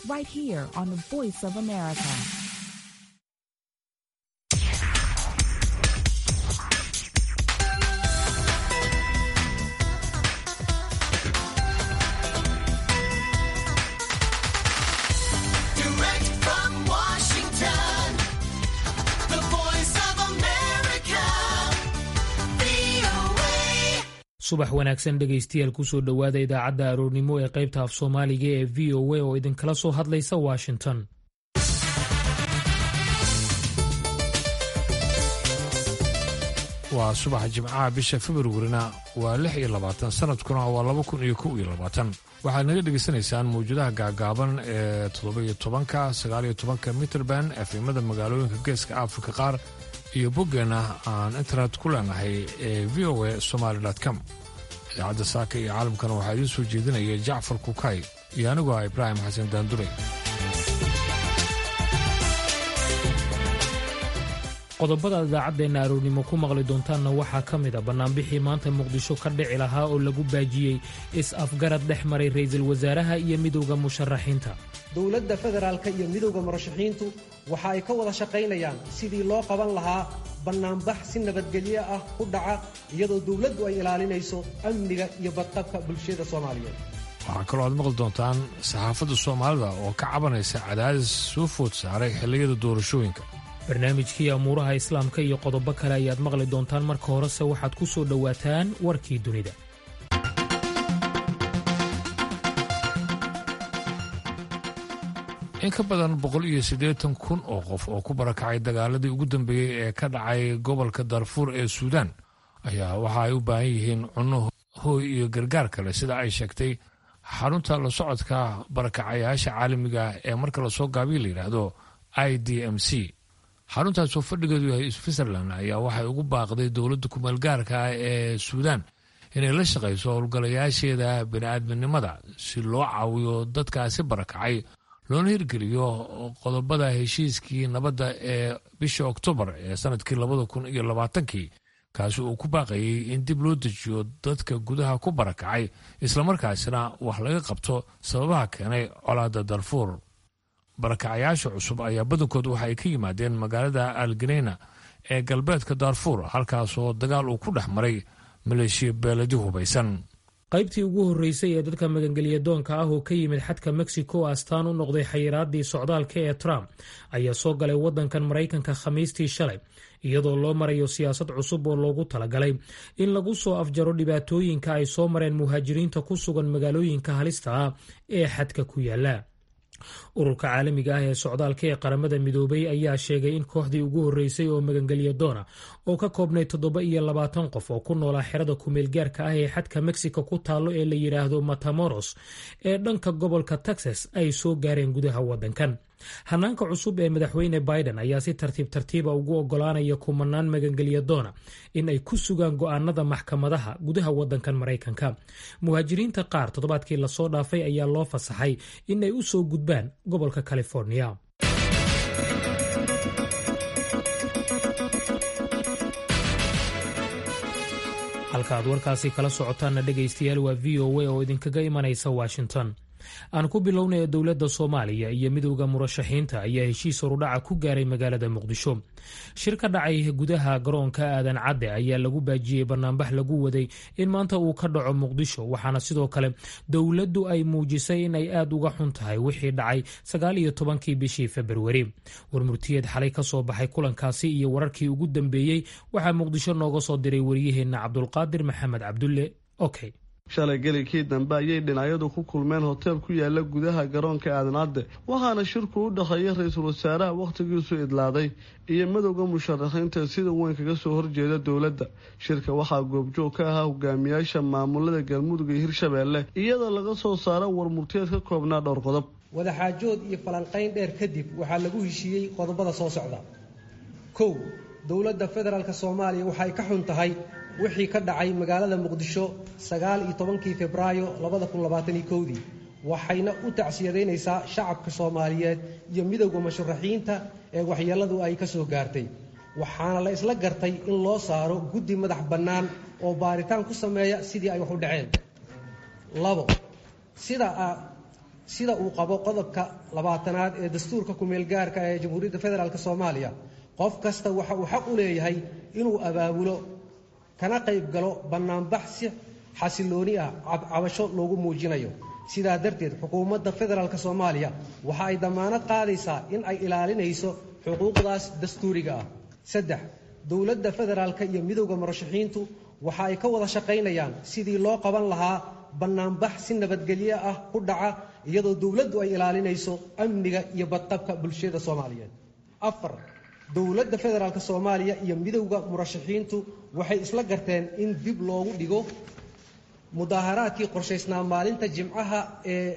right here on the Voice of America. Direct from Washington, the voice of America, VOA. subax wanaagsan dhegaystayaal kusoo dhowaada idaacadda aroornimo ee qaybta af soomaaliga ee v o a oo idinkala soo hadlaysa washington waa subaxa jimcaha bisha februarina waa lix iyo labaatan sanadkuna waa laba kun iyo kow iyo labaatan waxaad naga dhegaysanaysaan mawjadaha gaagaaban ee toddoba-iyo tobanka sagaaliyo tobanka mitrband efemada magaalooyinka geeska afrika qaar iyo boggeenna aan internet ku leenahay ee v o a somaali com idaacadda saaka iyo caalamkana waxaa idiin soo jeedinaya jacfar kukay iyo anigoo ah ibraahim xasan daandure qodobada idaacaddeena aroornimo ku maqli doontaanna waxaa ka mid a bannaanbixii maanta muqdisho ka dhici lahaa oo lagu baajiyey is-afgarad dhex maray ra'iisul wasaaraha iyo midowda musharaxiinta dowladda federaalka iyo midowda murashaxiintu waxa ay ka wada shaqaynayaan sidii loo qaban lahaa bannaanbax si nabadgelyo ah ku dhaca iyadoo dowladdu ay ilaalinayso amniga iyo badqabka bulshada soomaaliyeed waxaa kaloo aad maqli doontaan saxaafadda soomaalida oo ka cabanaysa cadaadis soo food saaray xilliyada doorashooyinka barnaamijkii amuuraha islaamka iyo qodobo kale ayaad maqli doontaan marka horese waxaad ku soo dhowaataan warkii dunida in ka badan boqol iyo siddeetan kun oo qof oo ku barakacay dagaaladii ugu dambeeyey ee ka dhacay gobolka darfuur ee suudaan ayaa waxa ay u baahan yihiin cunno hooy iyo gargaar kale sida ay sheegtay xarunta la socodka barakacayaasha caalamiga ee marka lasoo gaabiya la yidhaahdo i d m c xaruntaas oo fadhigeedu yahay switzerland ayaa waxay ugu baaqday dowladda kumeelgaarka ah ee suudaan inay la shaqayso howlgalayaasheeda bini'aadminimada si loo caawiyo dadkaasi barakacay loona hirgeliyo qodobada heshiiskii nabadda ee bishii oktoobar ee sanadkii labada kun iyo labaatankii kaasi uu ku baaqayey in dib loo dejiyo dadka gudaha ku barakacay islamarkaasina wax laga qabto sababaha keenay colaadda darfuur barakacayaasha cusub ayaa badankood waxa ay ka yimaadeen magaalada alganeyna ee galbeedka daarfuur halkaasoo dagaal uu ku dhex maray maleeshiya beeladi hubaysan qaybtii ugu horreysay ee dadka magangelyadoonka ah oo ka yimid xadka mexico astaan u noqday xayiraadii socdaalka ee trump ayaa soo galay waddankan maraykanka khamiistii shalay iyadoo loo marayo siyaasad cusub oo loogu talagalay in lagu soo afjaro dhibaatooyinka ay soo mareen muhaajiriinta ku sugan magaalooyinka halista ah ee xadka ku yaala ururka caalamiga ah ee socdaalka ee qaramada midoobay ayaa sheegay in kooxdii ugu horreysay oo magangelya doona oo ka koobnay toddoba iyo labaatan qof oo ku noolaa xerada kumeelgaarka ah ee xadka mexico ku taallo ee la yidhaahdo matamoros ee dhanka gobolka texas ay soo gaareen gudaha waddankan hanaanka cusub ee madaxweyne biden ayaa si tartiib tartiiba ugu ogolaanaya kumanaan magangelya doona in ay ku sugaan go'aanada maxkamadaha gudaha waddankan maraykanka muhaajiriinta qaar toddobaadkii lasoo dhaafay ayaa loo fasaxay in ay u soo gudbaan gobolka california halka aad warkaasi kala socotaanna dhegaystayaal waa v o a oo idinkaga imanaysa washington aan ku bilownaya dowladda soomaaliya iyo midowda murashaxiinta ayaa heshiis horudhaca ku gaaray magaalada muqdisho shir ka dhacay gudaha garoonka aadan cadde ayaa lagu baajiyey banaanbax lagu waday in maanta uu ka dhaco muqdisho waxaana sidoo kale dowladdu ay muujisay in ay aad uga xun tahay wixii dhacay sagaal iyo tobankii bishii februari warmurtiyeed xalay ka soo baxay kulankaasi iyo wararkii ugu dambeeyey waxaa muqdisho nooga soo diray wariyaheenna cabdulqaadir maxamed cabdulle okay shalay gelikii dambe ayay dhinacyadu ku kulmeen hoteel ku yaala gudaha garoonka aadanadde waxaana shirku u dhexeeya ra-iisul wasaaraha wakhtigiisu idlaaday iyo madowda musharaxiinta sida weyn kaga soo horjeeda dowladda shirka waxaa goobjoog ka ahaa hogaamiyaasha maamulada galmudug iyo hirshabeelle iyadoo laga soo saaro warmurtiyeed ka koobnaa dhowr qodob wadaxaajood iyo falanqayn dheer kadib waxaa lagu heshiiyey qodobada soo socda kow dowladda federaalk soomaaliya waxay ka xun tahay wixii ka dhacay magaalada muqdisho sagaal iyo tobankii febraayo labada kun labaataniyo kowdii waxayna u tacsiyadaynaysaa shacabka soomaaliyeed iyo midowda musharaxiinta ee waxyeelladu ay ka soo gaartay waxaana la isla gartay in loo saaro guddi madax bannaan oo baaritaan ku sameeya sidii ay wax u dhaceen labo sida sida uu qabo qodobka labaatanaad ee dastuurka kumeelgaarka ee jamhuuriyadda federaalk soomaaliya qof kasta waxa uu xaq u leeyahay inuu abaabulo kana qayb galo bannaanbax si xasilooni ah cabasho loogu muujinayo sidaa darteed xukuumadda federaalk soomaaliya waxa ay dammaanad qaadaysaa in ay ilaalinayso xuquuqdaas dastuuriga ah saddex dowladda federaalka iyo midowda murashaxiintu waxa ay ka wada shaqaynayaan sidii loo qaban lahaa bannaanbax si nabadgelyo ah ku dhaca iyadoo dowladdu ay ilaalinayso amniga iyo badqabka bulshada soomaaliyeed afar dowladda federaalk soomaaliya iyo midowda murashaxiintu waxay isla garteen in dib loogu dhigo mudaaharaadkii qorshaysnaa maalinta jimcaha ee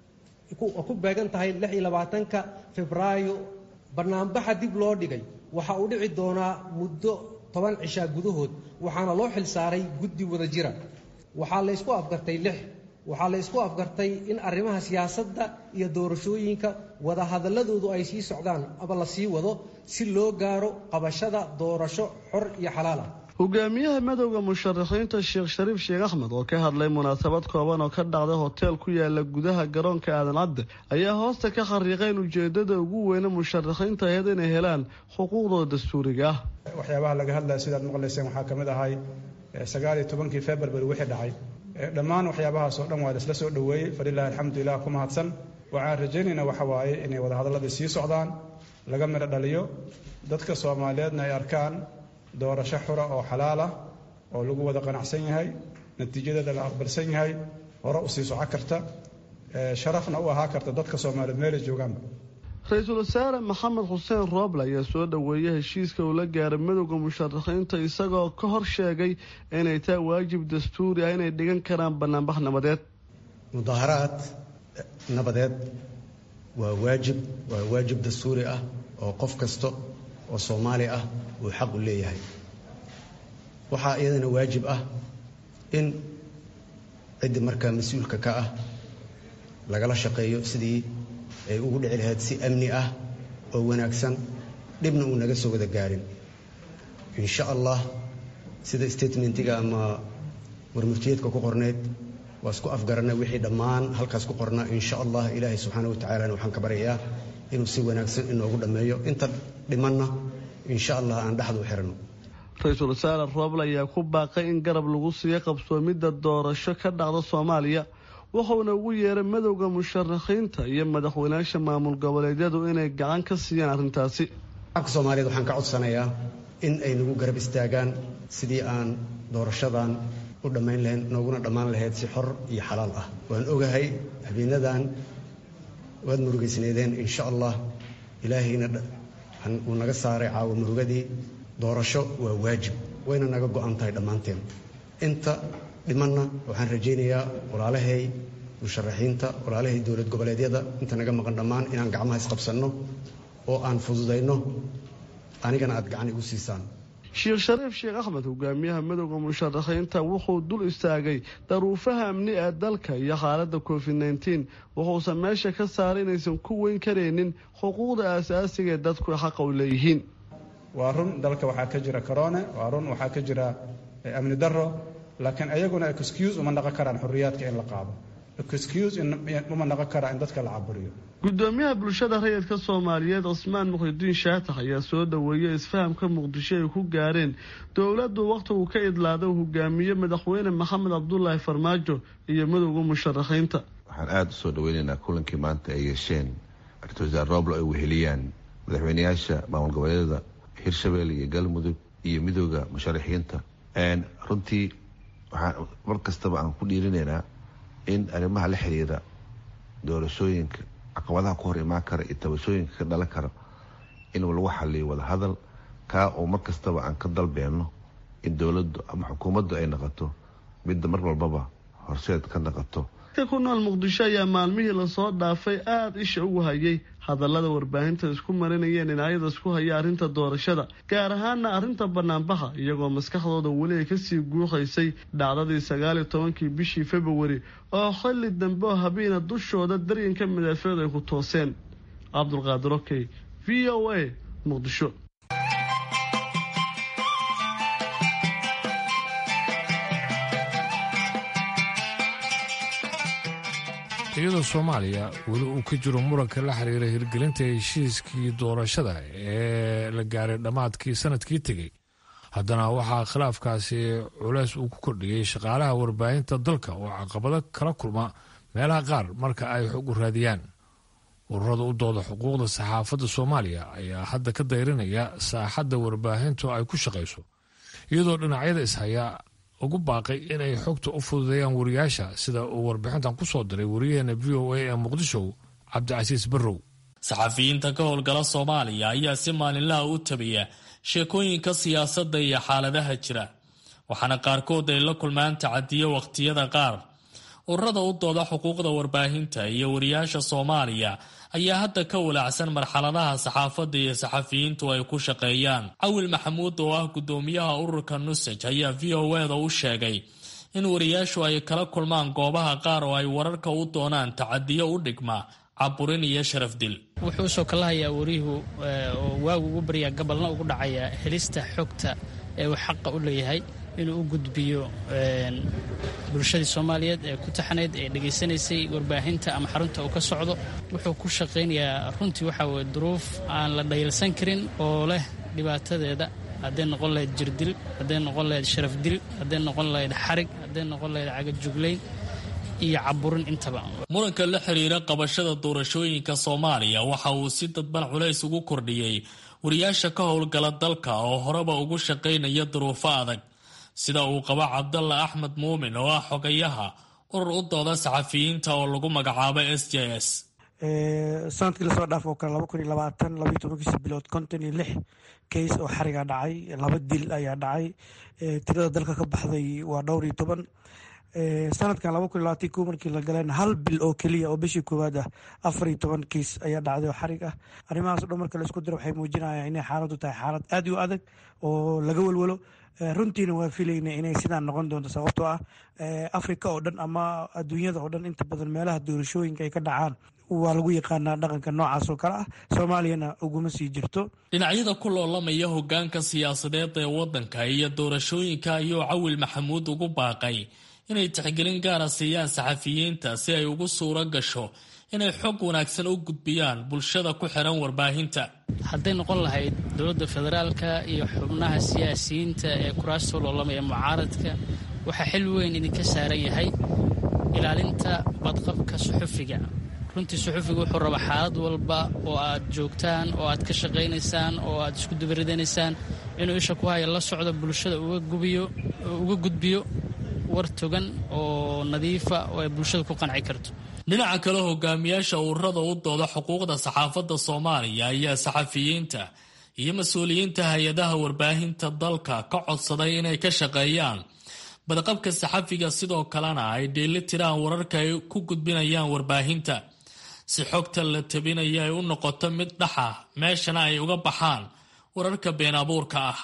ku beegan tahay ka febraayo bannaanbaxa dib loo dhigay waxa uu dhici doonaa muddo toban cishaa gudahood waxaana loo xil saaray guddi wada jira waxaa laysku afgartay lix waxaa la ysku afgartay in arrimaha siyaasadda iyo doorashooyinka wadahadalladoodu ay sii socdaan ama la sii wado si loo gaaro qabashada doorasho xor iyo xalaal ah hogaamiyaha madowda musharaxiinta sheekh shariif sheekh axmed oo ka hadlay munaasabad kooban oo ka dhacday hoteel ku yaala gudaha garoonka aadan cadde ayaa hoosta ka khariiqay in ujeedada ugu weyne musharaxiinta ahayd inay helaan xuquuqdooda dastuuriga ah waxyaabaha laga hadlaya sidaad maqlayseen waxaa ka mid ahay sagaal iyo tobankii february wixii dhacay dhammaan waxyaabahaas oo dhan waa laisla soo dhoweeyey falilahi alxamdulilah ku mahadsan waxaan rajaynaynaa waxa waaye inay wadahadalladii sii socdaan laga midho dhaliyo dadka soomaaliyeedna ay arkaan doorasho xura oo xalaal ah oo lagu wada qanacsan yahay natiijadeeda la aqbalsan yahay hore u sii soco karta sharafna u ahaa karta dadka soomaaliyeed meelay joogaanba ra-iisul wasaare maxamed xuseen rooble ayaa soo dhoweeyey heshiiska uu la gaaray madowda musharaxiinta isagoo ka hor sheegay inay tahay waajib dastuuri ah inay dhigan karaan bannaanbax nabadeed mudaaharaad nabadeed waa waajib waa waajib dastuuri ah oo qof kasta oo soomaali ah uu xaq u leeyahay waxaa iyadana waajib ah in ciddii markaa mas-uulka ka ah lagala shaqeeyo sidii ay ugu dhici lahayd si amni ah oo wanaagsan dhibna uu naga soo wada gaarin insha allah sida statementiga ama warmurtiyeedka ku qorneyd waa isku afgaranay wixii dhammaan halkaas ku qornaa insha allah ilaahay subxaana wa tacalana waxaan ka baryayaa inuu si wanaagsan inoogu dhammeeyo inta dhimanna insha allah aan dhexda u xirano ra-iisul wasaare rooble ayaa ku baaqay in garab lagu siiyo qabsoomidda doorasho ka dhacda soomaaliya wuxuuna ugu yeeray madowda musharaxiinta iyo madaxweynaasha maamul goboleedyadu inay gacan ka siiyaan arrintaasi shacabka soomaaliyeed waxaan ka codsanayaa in ay nagu garab istaagaan sidii aan doorashadan u dhammayn lahayn nooguna dhammaan lahayd si xor iyo xalaal ah waan ogahay habeenadan waad murugaysneedeen insha allah ilaahayna uu naga saaray caawa murugadii doorasho waa waajib wayna naga go'an tahay dhammaanteen inta dhimanna waxaan rajaynayaa walaalahay musharaxiinta walaalahay dowlad goboleedyada inta naga maqan dhammaan inaan gacmaha isqabsanno oo aan fududayno anigana aad gacan igu siisaan sheekh shariif sheekh axmed hogaamiyaha madowda musharaxiinta wuxuu dul istaagay daruufaha amni ee dalka iyo xaaladda covid nteen wuxuusan meesha ka saaray inaysan ku weyn karaynin xuquuqda aasaasiga ee dadku xaqa u leeyihiin waa run dalka waxaa ka jira corone waa run waxaa ka jira amni daro laakiin ayaguna excuse uma naqon karaan xorriyaadka in la qaado excuse uma naqon karaa in dadka la caburiyo gudoomiyaha bulshada rayidka soomaaliyeed cusmaan muxidiin shaatax ayaa soo dhoweeyey isfahamka muqdisho ay ku gaareen dowladdu wakhtigu ka idlaada hogaamiye madaxweyne maxamed cabdulaahi farmaajo iyo madowda musharaxiinta waxaan aada u soo dhaweynaynaa kulankii maanta ay yeesheen ra-iisul wasaare rooblo ay weheliyaan madaxweyneyaasha maamul goboleedyada hirshabelle iyo galmudug iyo midooda musharaxiinta runtii waxaan mar kastaba aan ku dhiirinaynaa in arrimaha la xiriira doorashooyinka caqabadaha ku hor imaan kara iyo tabashooyinka ka dhalan kara in lagu xaliyo wada hadal kaa oo mar kastaba aan ka dalbeenno in dowladdu ama xukuumaddu ay noqoto midda mar walbaba horseed ka noqoto dadka ku nool muqdisho ayaa maalmihii lasoo dhaafay aada isha ugu hayay hadallada warbaahinta isku marinayeen dhinacyada isku haya arrinta doorashada gaar ahaana arrinta banaanbaxa iyagoo maskaxdooda weli ay kasii guuqaysay dhacdadii sagaaliyo tobankii bishii februari oo xilli dambe oo habeena dushooda daryanka madaafiicdu ay ku tooseen cabdulqaadir okey v o a muqdisho iyadoo soomaaliya weli uu ka jiro muranka la xiriira hirgelinta heshiiskii doorashada ee la gaaray dhammaadkii sanadkii tegey haddana waxaa khilaafkaasi culeys uu ku kordhiyey shaqaalaha warbaahinta dalka oo caqabado kala kulma meelaha qaar marka ay xog u raadiyaan ururada u dooda xuquuqda saxaafadda soomaaliya ayaa hadda ka dayrinaya saaxadda warbaahintu ay ku shaqayso iyadoo dhinacyada ishaya ugu baaqay inay xogta u fududeeyaan wariyaasha sida uu warbixintan ku soo diray wariyaheena v o a ee muqdisho cabdicasiis barrow saxafiyiinta ka howlgala soomaaliya ayaa si maalinlaha u tabiya sheekooyinka siyaasadda iyo xaaladaha jira waxaana qaarkood ay la kulmaan tacadiyo wakhtiyada qaar ururada u dooda xuquuqda warbaahinta iyo wariyaasha soomaaliya ayaa hadda ka walaacsan marxaladaha saxaafadda iyo saxafiyiintu ay ku shaqeeyaan cawil maxamuud oo ah guddoomiyaha ururka nusaj ayaa v o eda u sheegay in wariyaashu ay kala kulmaan goobaha qaar oo ay wararka u doonaan tacadiyo u dhigma caburin iyo sharaf dil wuxuu usoo kala hayaa wariyuhu oo waagu ugu baryaa gabalna ugu dhacaya helista xogta ee uu xaqa u leeyahay inuu u gudbiyo bulshadii soomaaliyeed ee ku taxnayd ee dhegaysanaysay warbaahinta ama xarunta uu ka socdo wuxuu ku shaqaynayaa runtii waxa weye duruuf aan la dhayalsan karin oo leh dhibaatadeeda hadday noqon lahayd jirdil hadday noqon lahayd sharaf dil hadday noqon lahayd xarig hadday noqon lahayd cagajuglayn iyo caburin intaba muranka la xiriira qabashada doorashooyinka soomaaliya waxa uu si dadban culays ugu kordhiyey wariyaasha ka howlgala dalka oo horeba ugu shaqaynaya duruufo adag sida uu qabo cabdalla axmed muumin oo ah xogayaha urur u dooda saxafiyiinta oo lagu magacaabo s j s sanadkii lasoo dhaaf oo kale laba kun iyo labaatan labaiyo tobankiisa bilood konton iyo lix kays oo xariga dhacay laba dil ayaa dhacay tirada dalka ka baxday waa dhowr iyo toban sanadkan laba kun iyo labaatan ko markii la galeen hal bil oo keliya oo bishii koowaad ah afar iyo toban kiis ayaa dhacday oo xarig ah arrimahaas o dhan marka laisku diro waxay muujinayaan inay xaaladdu tahay xaalad aad u adag oo laga welwelo runtiina waa filayna inay sidaan noqon doonto sababtoo ah africa oo dhan ama adduunyada oo dhan inta badan meelaha doorashooyinka ay ka dhacaan waa lagu yaqaanaa dhaqanka noocaas oo kale ah soomaaliyana uguma sii jirto dhinacyada ku loolamaya hogaanka siyaasadeed ee waddanka iyo doorashooyinka ayuu cawil maxamuud ugu baaqay inay tixgelin gaara siiyaan saxafiyiinta si ay ugu suuro gasho inay xog wanaagsan u gudbiyaan bulshada ku xiran warbaahinta hadday noqon lahayd dowladda federaalka iyo xubnaha siyaasiyiinta ee kuraasta loolamaya mucaaradka waxaa xil weyn idinka saaran yahay ilaalinta badqabka suxufiga runtii suxufiga wuxuu rabaa xaalad walba oo aad joogtaan oo aad ka shaqaynaysaan oo aad isku dubaridanaysaan inuu isha ku haya la socdo bulshada uga gudbiyo war togan oo nadiifa oo ay bulshada ku qanci karto dhinaca kale hogaamiyaasha ururada u dooda xuquuqda saxaafadda soomaaliya ayaa saxafiyiinta iyo mas-uuliyiinta hay-adaha warbaahinta dalka ka codsaday inay ka shaqeeyaan badqabka saxafiga sidoo kalena ay dheeli tiraan wararka ay ku gudbinayaan warbaahinta si xogta la tabinaya ay u noqoto mid dhaxa meeshana ay uga baxaan wararka been abuurka ah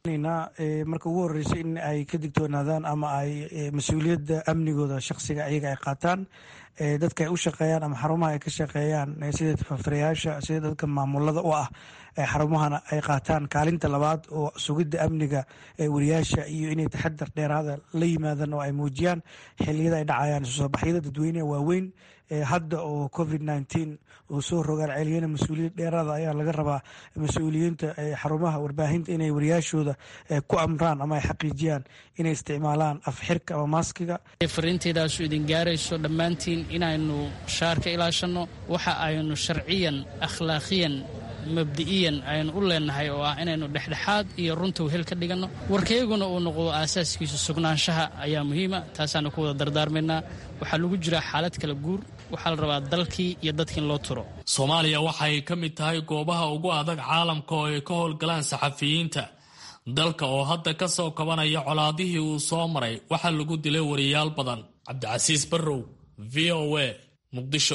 marka ugu horeysa in ay ka digtoonaadaan ama ay mas-uuliyadda amnigooda shaksiga iyaga ay qaataan dadka ay u shaqeeyaan ama xarumaha ay ka shaqeeyaan sida tafafirayaasha sida dadka maamulada u ah xarumahana ay qaataan kaalinta labaad oo sugidda amniga wariyaasha iyo inay taxadar dheeraada la yimaadaan oo ay muujiyaan xiliyada ay dhacayaan isusoobaxyada dadweyneha waaweyn hadda oo covid nneteen uu soo rogaan celiyana mas-uuliyad dheeraada ayaa laga rabaa mas-uuliyiinta xarumaha warbaahinta inay wariyaashooda ku amraan ama ay xaqiijiyaan inay isticmaalaan afxirka ama maaskiga fariintaydaasuu idin gaarayso dhammaantiin inaynu shaar ka ilaashanno waxa aynu sharciyan akhlaaqiyan mabdi'iyan aynu u leenahay oo ah inaynu dhexdhexaad iyo runta wehel ka dhiganno warkayaguna uu noqdo aasaaskiisu sugnaanshaha ayaa muhiima taasaanu ku wada dardaarmaynaa waxaa lagu jiraa xaalad kala guur waxaa la rabaa dalkii iyo dadkii in loo turo soomaaliya waxa ay ka mid tahay goobaha ugu adag caalamka oo ay ka howlgalaan saxafiyiinta dalka oo hadda ka soo kabanaya colaadihii uu soo maray waxaa lagu dilay wariyaal badan cabdicasiis barrow v o a muqdisho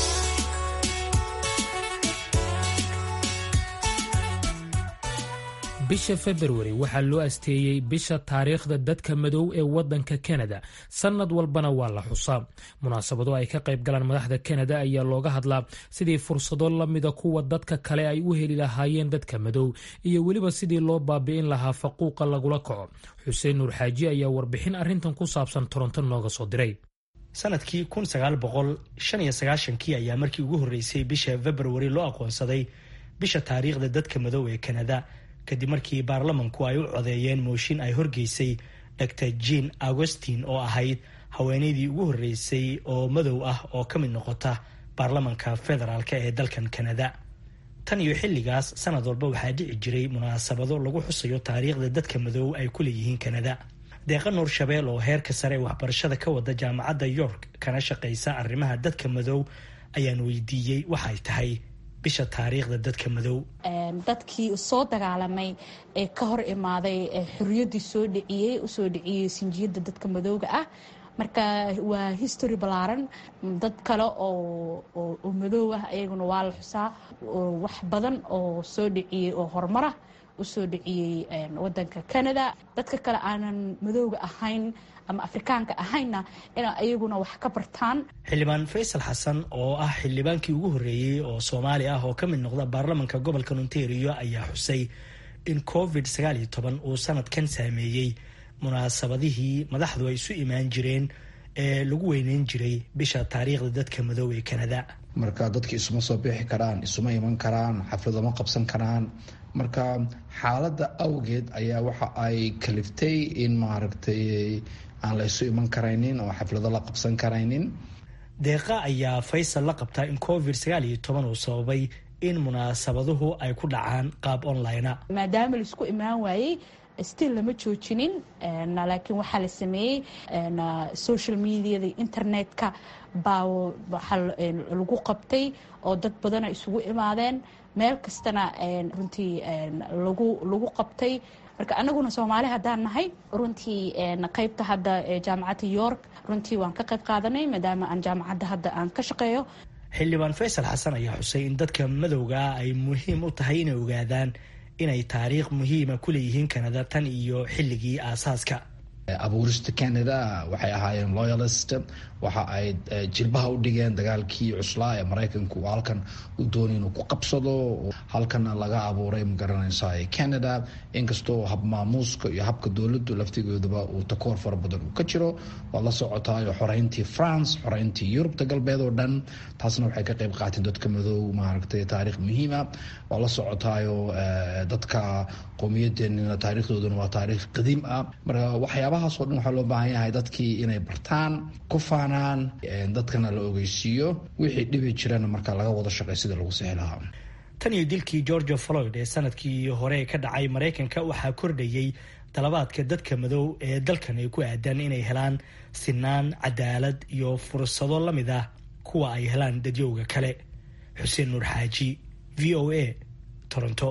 bisha februari waxaa loo asteeyey bisha taariikhda dadka madow ee waddanka kanada sannad walbana waa la xusaa munaasabado ay ka qayb galaan madaxda kanada ayaa looga hadlaa sidii fursado la mida kuwa dadka kale ay u heli lahaayeen dadka madow iyo weliba sidii loo baabi'in lahaa faquuqa lagula kaco xuseen nuur xaaji ayaa warbixin arrintan ku saabsan toronto nooga soo diray sanadkii kun sagaal boqol shan iyo sagaashankii ayaa markii ugu horreysay bisha februari loo aqoonsaday bisha taariikhda dadka madow ee kanada kadib markii baarlamanku ay u codeeyeen mooshin ay horgeysay dr jean augustin oo ahayd haweeneydii ugu horreysay oo madow ah oo ka mid noqota baarlamanka federaalk ee dalkan kanada tan iyo xilligaas sanad walba waxaa dhici jiray munaasabado lagu xusayo taariikhda dadka madow ay ku leeyihiin kanada deeqa nuur shabeel oo heerka sare ee waxbarashada ka wada jaamacadda york kana shaqaysa arrimaha dadka madow ayaan weydiiyey waxay tahay bisha taariikhda dadka madow dadkii soo dagaalamay ee ka hor imaaday xorriyaddii soo dhiciyey usoo dhiciyey sinjiyadda dadka madowga ah marka waa history ballaaran dad kale oo madow ah ayaguna waa la xusaa wax badan oo soo dhiciyey oo horumarah usoo dhiciyey wadanka canada dadka kale aanan madowga ahayn ama afrikaanka ahaynna ina ayaguna wax ka bartaan xildhibaan faysal xasan oo ah xildhibaankii ugu horreeyey oo soomaali ah oo ka mid noqda baarlamanka gobolka ontario ayaa xusay in covid sagaal iyo toban uu sanadkan saameeyey munaasabadihii madaxdu ay isu imaan jireen ee lagu weyneyn jiray bisha taariikhda dadka madow ee canada marka dadki isuma soo bixi karaan isuma iman karaan xafladama qabsan karaan marka xaaladda awgeed ayaa waxa ay kaliftay in maaragtay aan la isu iman karaynin oo xaflado la qabsan karaynin deeqa ayaa faysal la qabtaa in covid sagaal iyo toban uu sababay in munaasabaduhu ay ku dhacaan qaab online maadaama laisku imaan waayey still lama joojinin laakiin waxaa la sameeyey social mediada internetka baa waxaa lagu qabtay oo dad badana isugu imaadeen meel kastana runtii lagu lagu qabtay marka anaguna soomaali haddaan nahay runtii qaybta hadda jaamacadda york runtii waan ka qayb qaadanay maadaama aan jaamacadda hadda aan ka shaqeeyo xildhibaan faysal xasan ayaa xusay in dadka madowga ah ay muhiim u tahay inay ogaadaan inay taariikh muhiima ku leeyihiin kanada tan iyo xilligii aasaaska abuurista canada waxay ahaayeen loyalist waxa ay jilbaha u dhigeen dagaalkii cuslaa ee maraykanku uu halkan u doonay inuu ku qabsado halkana laga abuuray magaranaysa canada inkastoo habmaamuuska iyo habka dowladdu laftigeeduba uu takoor fara badan uu ka jiro waad la socotaayo xoreyntii france xoreyntii yurubta galbeed oo dhan taasna waxay ka qayb qaateen dadka madow maaragtay taariikh muhiima waad la socotaayo dadka qowmiyadeenina taariikhdooduna waa taariikh qadiim ah marka waxyaabahaas oo dhan waxaa loo baahan yahay dadkii inay bartaan ku faanaan dadkana la ogeysiiyo wixii dhibi jirana marka laga wada shaqey sida lagu sixi lahaa tan iyo dilkii georgia floyd ee sanadkii hore ka dhacay maraykanka waxaa kordhayey dalabaadka dadka madow ee dalkan ay ku aadaan inay helaan sinaan cadaalad iyo fursado la mid ah kuwa ay helaan dadyowga kale xuseen nuur xaaji v o a toronto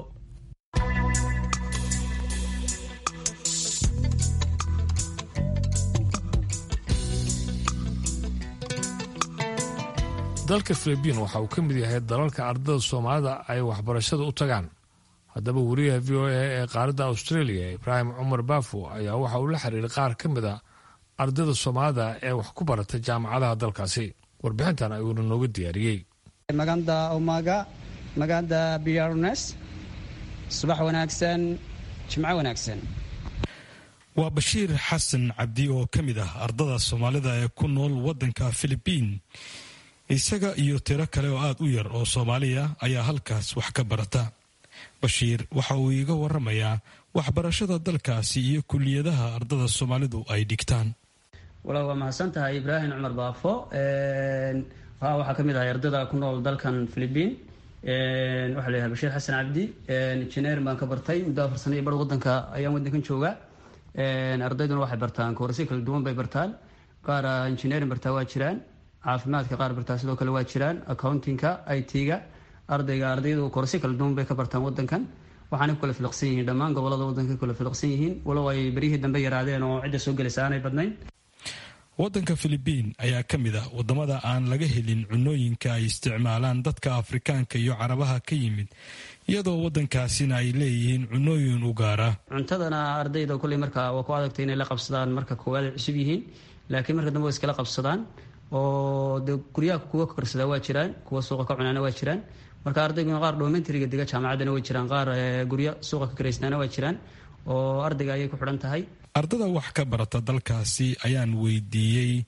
dalka filibiin waxa uu ka mid yahay dalalka ardada soomaalida ay waxbarashada u tagaan haddaba wariyaha v o a ee qaaradda australia ibraahim cumar baafo ayaa waxa uu la xiriiray qaar ka mid a ardada soomaalida ee wax ku barata jaamacadaha dalkaasi warbixintan ayuuna nooga diyaariyey maganda omaga maganda brnes subax wanaagsan jimco wanaagsan waa bashiir xasan cabdi oo ka mid ah ardada soomaalida ee ku nool waddanka filibiin isaga iyo tiro kale oo aada u yar oo soomaaliya ayaa halkaas wax ka barata bashiir waxa uu iiga waramayaa waxbarashada dalkaasi iyo kuliyadaha ardada soomaalidu ay dhigtaan wala waa mahadsan tahay ibraahim cumar baafo waxaa ka mid ahay ardada ku nool dalkan philibiin waxaa la yidhaha bashiir xasan cabdi engineering baan ka bartay muddo afar sano iyo bar wadanka ayaan wadankan jooga ardayduna waxay bartaan koorasyo kala duwan bay bartaan qaar engineering bartaa waa jiraan caafimaadka qaar bartaa sidoo kale waa jiraan accountingka i t-ga ardayga ardaydu koorasyo kala duwan bay ka bartaan wadankan waxaana ku kala filaqsan yihiin dhammaan gobolada wadanka ku kala filaqsan yihiin walow ay beryihii dambe yaraadeen oo cidda soo gelaysa aanay badnayn waddanka filibiin ayaa ka mid ah waddamada aan laga helin cunooyinka ay isticmaalaan dadka afrikaanka iyo carabaha ka yimid iyadoo waddankaasina ay leeyihiin cunooyin u gaara cuntadana ardayda kolley marka waa ku adagtay inay la qabsadaan marka koowaad ay cusub yihiin laakiin marka dambe way iskala qabsadaan oo de guryaha kuwa karsadaa waa jiraan kuwa suuqa ka cunaana waa jiraan marka ardayguna qaar domentariga dega jaamacaddana way jiraan qaar guryo suuqa ka karaysnaana waa jiraan oo ardayga ayay ku xidhan tahay ardada wax ka barata dalkaasi ayaan weydiiyey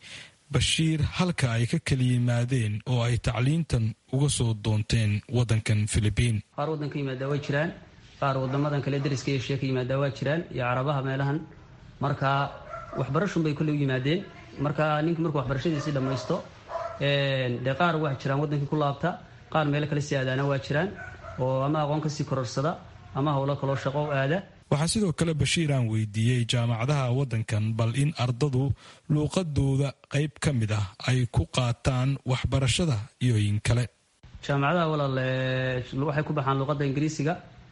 bashiir halka ay ka kala yimaadeen oo ay tacliintan uga soo doonteen wadankan filibiin qaar waddanka yimaadaa waa jiraan qaar wadamadan kale dariska iyo sheeka yimaadaa waa jiraan iyo carabaha meelahan marka waxbarashun bay kolley u yimaadeen marka ninka markuu waxbarashadiisii dhammaysto dee qaar waa jiraan waddankii ku laabta qaar meelo kale sii aadaana waa jiraan oo ama aqoon kasii kororsada ama howlo kaloo shaqo u aada waxaa sidoo kale bashiir aan weydiiyey jaamacadaha waddankan bal in ardadu luuqadooda qayb ka mid ah ay ku qaataan waxbarashada iyo in kale jaamacadaha walaal waxay ku baxaan luuqadda ingiriisiga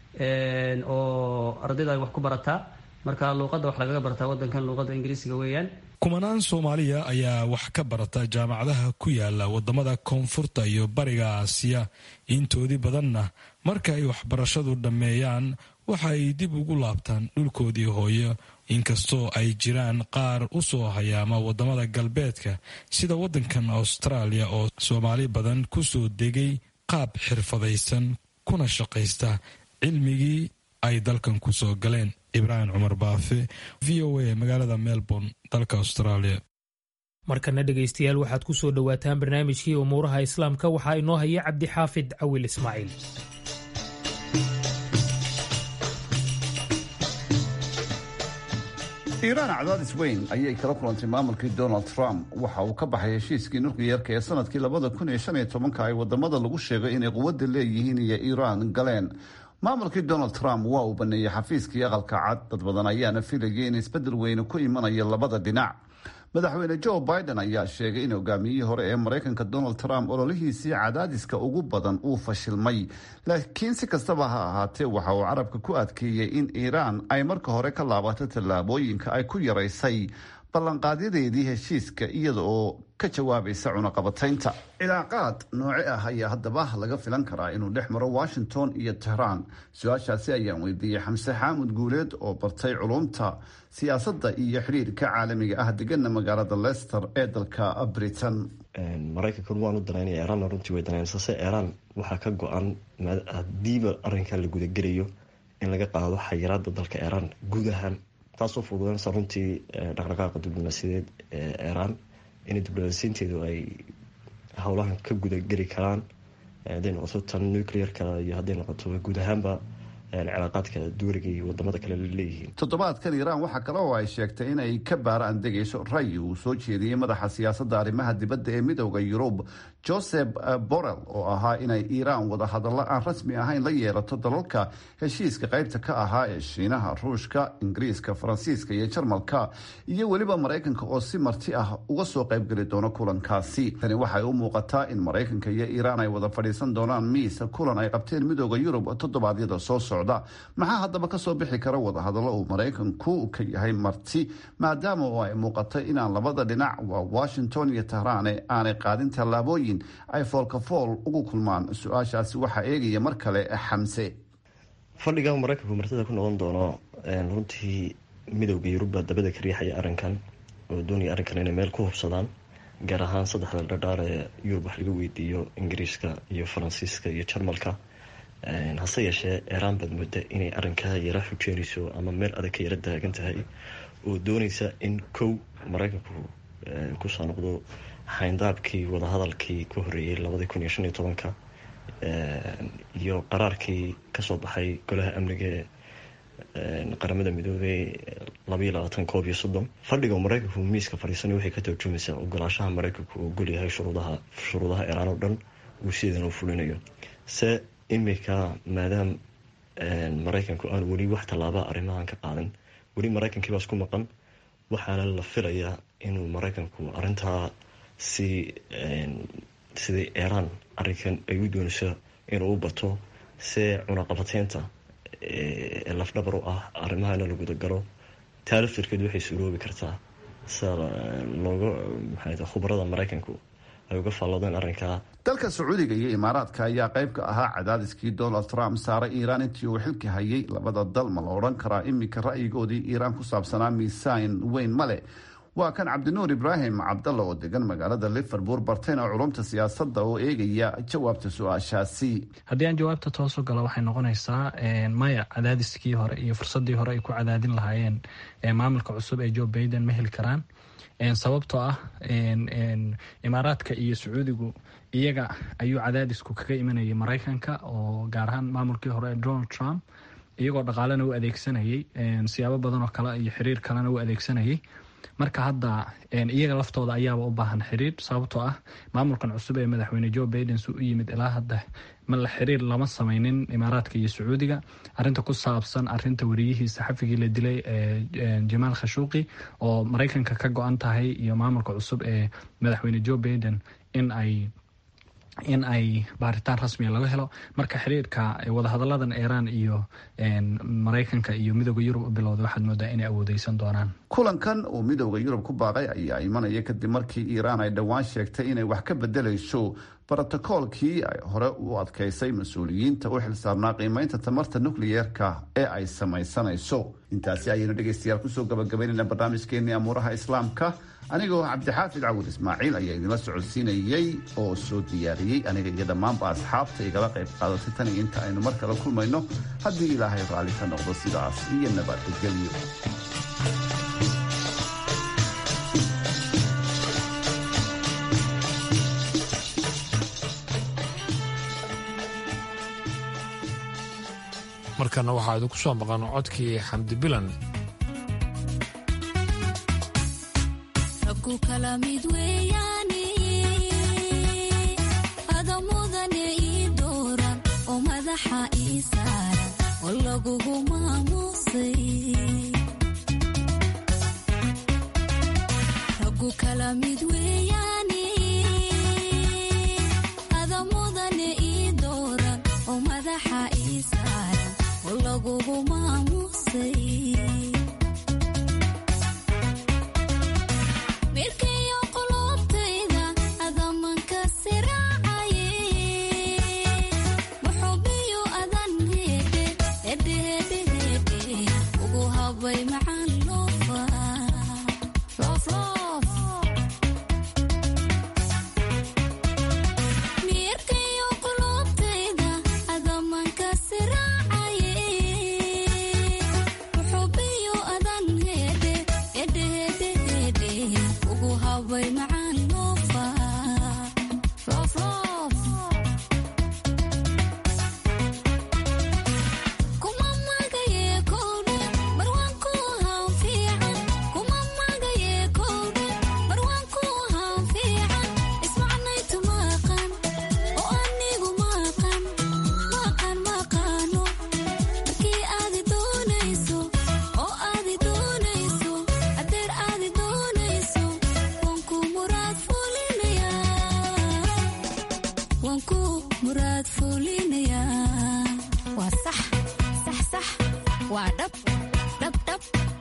oo ardayda ay wax ku barataa marka luuqadda wax lagaga bartaa waddankan luuqadda ingiriisiga weeyaan kumanaan soomaaliya ayaa wax ka barata jaamacadaha ku yaala wadamada koonfurta iyo bariga aasiya intoodii badanna marka ay waxbarashadu dhammeeyaan waxa ay dib ugu laabtaan dhulkoodii hooyo inkastoo ay jiraan qaar u soo hayaama wadamada galbeedka sida wadankan austraaliya oo soomaali badan ku soo degay qaab xirfadaysan kuna shaqaysta cilmigii ay dalkan ku soo galeen ibraahim cumar baafe v o a magaalada melbourne dalka australia markana dhegaystayaal waxaad ku soo dhowaataan barnaamijkii umuuraha islaamka waxaa inoo haya cabdixaafid cawil ismaaciil iiraan cadaadis weyn ayay kala kulantay maamulkii donald trump waxa uu ka baxay heshiiskii nukliyeerka ee sanadkii labada kun iyo shan iyo tobanka ay wadamada lagu sheegay inay quwadda leeyihiin iyo iiraan galeen maamulkii donald trump waa uu baneeyey xafiiskii aqalka cad dad badan ayaana filayay in isbedel weyne ku imanayo labada dhinac madaxweyne joe biden ayaa sheegay in hogaamiyihii hore ee maraykanka donald trump ololihiisii cadaadiska ugu badan uu fashilmay laakiin si kastaba ha ahaatee waxa uu carabka ku adkeeyey in iiraan ay marka hore ka laabato tallaabooyinka ay ku yaraysay ballanqaadyadeedii heshiiska iyada oo ka jawaabaysa cunaqabataynta cilaaqaad nooce ah ayaa haddaba laga filan karaa inuu dhex maro washington iyo tehraan su-aashaasi ayaan weydiiyey xamse xaamud guuleed oo bartay culumta siyaasadda iyo xidhiirka caalamiga ah degana magaalada leicester ee dalka britain maraykankan waanu danaynaya iiraanna runtii way danaynasase iiraan waxaa ka go-an hadiiba arrinkan la gudagelayo in laga qaado xayiraada dalka iiraan guud ahaan taasoo fududanaysa runtii dhaqdhaqaaqa diblomaasiyadeed ee iiraan in diblomaasiinteedu ay howlahan ka gudageli karaan hadday noqoto tan nuclearka iyo hadday noqoto guud ahaanba cilaaqaadka duuriga iyo wadamada kale leeyihiin toddobaadkan iiraan waxaa kale oo ay sheegtay inay ka baaraan degayso ray uu soo jeediyey madaxa siyaasadda arrimaha dibadda ee midooda yurub joseph borrell oo ahaa inay iiraan wadahadallo aan rasmi ahayn la yeelato dalalka heshiiska qaybta ka ahaa ee shiinaha ruushka ingiriiska faransiiska iyo jarmalka iyo weliba maraykanka oo si marti ah uga soo qaybgeli doono kulankaasi tani waxay u muuqataa in maraykanka iyo iiraan ay wada fadhiisan doonaan miis kulan ay qabteen midooda yurub toddobaadyada soo socda maxaa haddaba kasoo bixi kara wadahadallo uu maraykanku ka yahay marti maadaama oo ay muuqatay inaan labada dhinac waa washington iyo tahraane aanay qaadin tallaabooyin ay foolkafool ugu kulmaan su-aashaasi waxaa eegaya mar kale xamse fadhiga maraykanku martida ku noqon doono runtii midowda yurubba dabada ka riixaya arrinkan oo doonaya arrinkan inay meel ku hubsadaan gaar ahaan saddexda dhadhaar ee yurub wax laga weydiiyo ingiriiska iyo faransiiska iyo jarmalka hase yeeshee iiraan baad mooda inay arrinkaa yara xujeynayso ama meel adag ka yara daagan tahay oo dooneysa in kow maraykanku kusoo noqdo xayndaabkii wadahadalkii ka horeeyey labadii kun iyo shan iyo tobanka iyo qaraarkii kasoo baxay golaha amniga ee qaramada midoobey labaiyo labaatan koob iyo soddon fadhiga maraykanku miiska fadhiisanay waxay ka tarjumaysaa ogolaashaha maraykanku uu golyahay shuruudaha shuruudaha iiraan oo dhan uu sideedan u fulinayo se imika maadaama maraykanku aan weli wax tallaaba arrimahan ka qaadan weli maraykankiibaas ku maqan waxaana la filayaa inuu maraykanku arintaa si sidai iiraan arrinkan ay u doonayso inuu u bato see cunaqabateynta ee lafdhabar u ah arrimahana la gudagalo taa laftirkeed waxay suroobi kartaa sida looga maxaa khubarada maraykanku ay uga faalloodeen arrinkaa dalka sacuudiga iyo imaaraadka ayaa qayb ka ahaa cadaadiskii donald trump saaray iiraan intii uu xilka hayay labada dal ma la odhan karaa iminka ra'yigoodii iiraan ku saabsanaa miisaan weyn male waa kan cabdinuur ibraahim cabdalla oo degan magaalada liverpool bartayna culumta siyaasadda oo eegaya jawaabta su-aashaasi haddii aan jawaabta toosu galo waxay noqonaysaa maya cadaadiskii hore iyo fursadii hore ay ku cadaadin lahaayeen maamulka cusub ee joe baiden ma heli karaan sababtoo ah imaaraadka iyo sacuudigu iyaga ayuu cadaadisku kaga imanayay maraykanka oo gaar ahaan maamulkii hore ee donald trump iyagoo dhaqaalena u adeegsanayay siyaabo badan oo kale iyo xiriir kalena u adeegsanayay marka hadda iyaga laftooda ayaaba u baahan xiriir sababtoo ah maamulkan cusub ee madaxweyne joe baiden su u yimid ilaa hadda mala xiriir lama sameynin imaaraadka iyo sacuudiga arinta ku saabsan arinta wariyihii saxafigii la dilay ee jamaal khashuuqi oo maraykanka ka go-an tahay iyo maamulka cusub ee madaxweyne joe baiden in ay in ay baaritaan rasmiga laga helo marka xiriirka wadahadaladan iiraan iyo maraykanka iyo midooda yurub u bilowday waxaad moodaa inay awoodeysan doonaan kulankan uu midowda yurub ku baaqay ayaa imanaya kadib markii iiraan ay dhowaan sheegtay inay wax ka bedelayso brotokoolkii ay hore u adkaysay mas-uuliyiinta u xilsaarnaa qiimeynta tamarta nukliyeerka ee ay samaysanayso intaasi ayaynu dhegaystayaal kusoo gabagabaynayna barnaamijkeenii amuuraha islaamka anigoo cabdixaafid cawud ismaaciil ayaa idinla socodsiinayey oo soo diyaariyey aniga iyo dhammaanba asxaabta igala qayb qaadatay tan iyo inta aynu mar kale kulmayno haddii ilaahay raalli ka noqdo sidaas iyo nabadgelyo markana waxaa idinku soo maqan codkii xamdi bilan kala mid weeyaane adamudane ii dooran oo madaxa ii saaran oo lagugu maamuusay raggu kala mid weeyaane adamudane ii dooran oo madaxa ii saaran oo lagugu maamuusay mirkayo qulubtayda adamanka siraacaye muxubiyo adan heedhe hedhehedhehedhe ugu habay macaan loofa loofloof mirkayo qulubtayda adamanka siraacaye muxubiyo adan heedhe hedhehedhehedhe ugu habay macaan loofa loofloof kuma magaye kowdhe marwaan ku haan fiican kuma magaye kowdhe marwaan ku haan fiican ismacnaytu maaqan oo anigu maaqan maaqan maaqaano markii aadi doonayso oo aadi doonayso adeer aadi doonayso waan ku muraad fulinayaa waan ku muraad fulinayaa waa sax sax sax waa dhab dhab dhab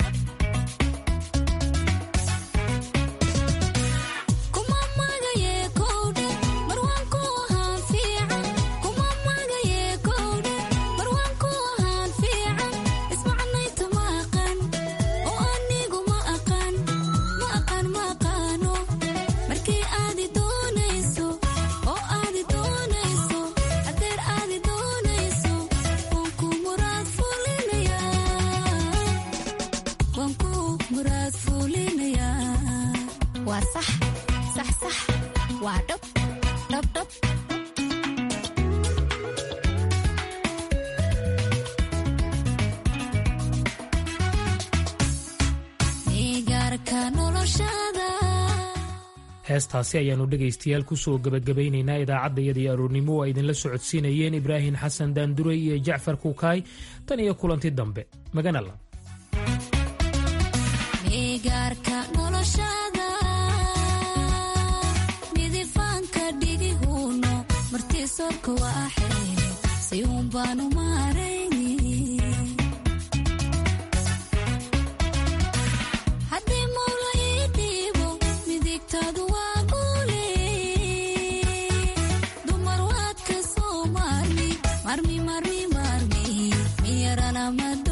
kuma magaye kowdhe marwaan ku haan fiican kuma magaye kowdhe marwaan ku haan fiican ismacnaytu ma aqan oo anigu ma aqan ma aqan ma aqaano markii aadi doonayso oo aadi doonayso adeer aadi doonayso waan ku muraad fulinayaa waan ku muraad fulinayaa waa sax sax sax waa dhab dhab dhab migaarka noloshada heestaasi ayaannu dhegaystayaal kusoo gebagabaynaynaa idaacaddayadii aroornimo oo ay idinla socodsiinayeen ibraahim xasan daanduray iyo jacfar kuukaay tan iyo kulanti dambe maganala migaarka noloshada midifaanka dhigihuuno martiisorka waa xeere si uun baanu maarayni haddii mawla ii dhiibo midigtaadu waa guule dumar waad ka soo maarmi marmi marmi marmi miyarana mad